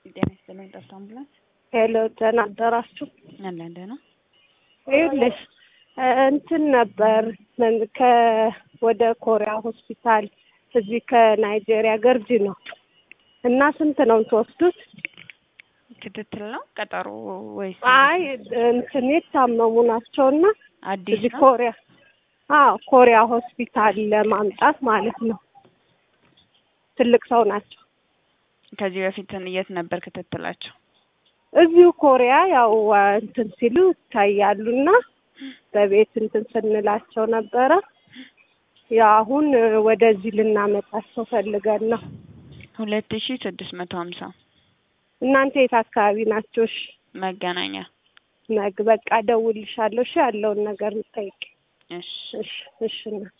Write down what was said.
ጤና ይስጥልኝ። ጠፍቶ አምቡላንስ ሄሎ ደህና አደራችሁ። አለን ደህና ይኸውልሽ እንትን ነበር ከ ወደ ኮሪያ ሆስፒታል እዚህ ከናይጄሪያ ገርጂ ነው እና ስንት ነው የምትወስዱት? ክትትል ነው ቀጠሮ ወይስ? አይ እንትን የታመሙ ናቸውና አዲስ እዚህ ነው? ኮሪያ አዎ ኮሪያ ሆስፒታል ለማምጣት ማለት ነው። ትልቅ ሰው ናቸው። ከዚህ በፊት የት ነበር ክትትላቸው? እዚሁ ኮሪያ ያው እንትን ሲሉ ይታያሉና በቤት እንትን ስንላቸው ነበረ። ያው አሁን ወደዚህ ልናመጣቸው ፈልገን ነው። ሁለት ሺ ስድስት መቶ ሀምሳ እናንተ የት አካባቢ ናቸው? እሺ መገናኛ። ነግ በቃ እደውልልሻለሁ። እሺ ያለውን ነገር ጠይቅ። እሺ እሺ እሺ እና